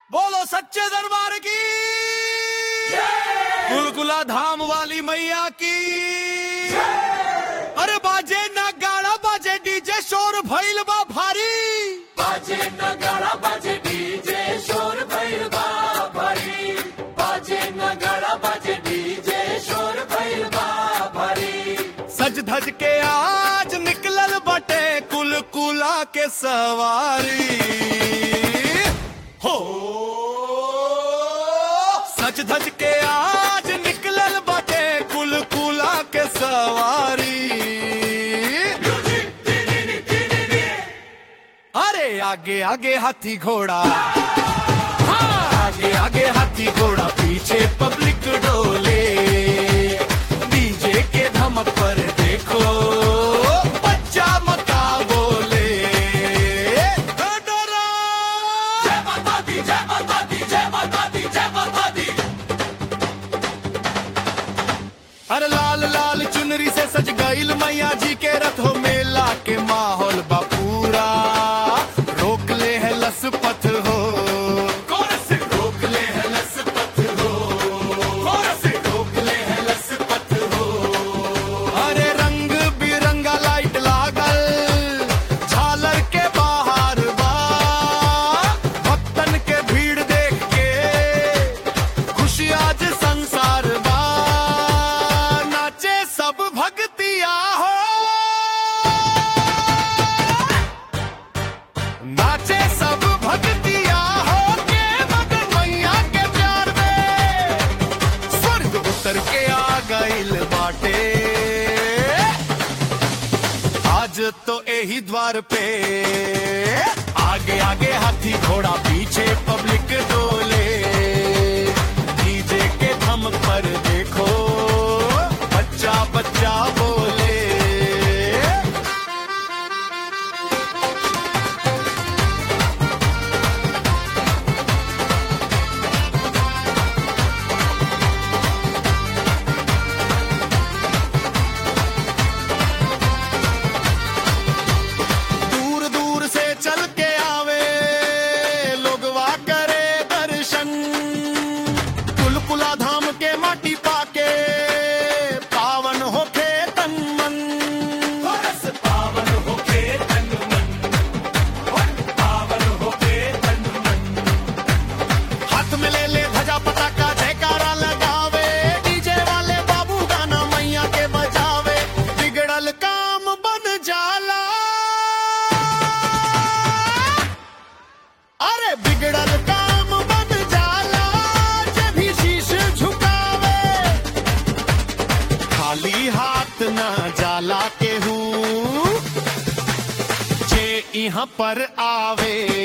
बोलो सच्चे दरबार की गुलगुला धाम वाली मैया की अरे बाजे ना गाड़ा बाजे डीजे शोर भइल बा भारी बाजे नगाड़ा बाजे डीजे शोर भइल बा भारी बाजे नगाड़ा बाजे डीजे शोर भइल बा भारी सज धज के आज निकलल बटे कुल कुला के सवारी हो सज धज के आज निकलल बटे कुल कुला के सवारी अरे आगे आगे हाथी घोड़ा हाँ, आगे आगे हाथी घोड़ा पीछे पब्लिक डोले डीजे के धमक पर देखो बच्चा मता बोले डरा जय माता दी जय माता दी जय माता दी जय माता दी अरे लाल लाल चुनरी से सज गईल मैया जी के रथ हो मेला के माहौल बा पूरा रोक ले है लसपथ हो कौन से रोक ले है लसपत हो कौन से रोक ले है लसपत हो अरे रंग बिरंगा लाइट लागल झालर के बाहर बा भक्तन के भीड़ देख के खुशी आज संसार बा नाचे सब भक्तिया हो नाचे सब भक्तिया हो के मगन मैया के प्यार में स्वर्ग उतर के आ गइल बाटे आज तो यही द्वार पे आगे आगे हाथी घोड़ा पीछे पब्लिक डोले डीजे के थम पर देखो बच्चा बच्चा बोले दूर दूर से चल के आवे लोगवा करे दर्शन कुलकुला धाम के माटी पाके पावन होके तन मन बरस पावन होके तन मन और पावन होके तन मन हाथ में ले ले ध्वजा पताका जयकारा लगावे डीजे वाले बाबू गाना मैया के बजावे बिगड़ल काम बन जाला अरे बिगड़ल काम बन जाला जब भी शीश झुकावे खाली हाथ न जाला के हूँ जे यहाँ पर आवे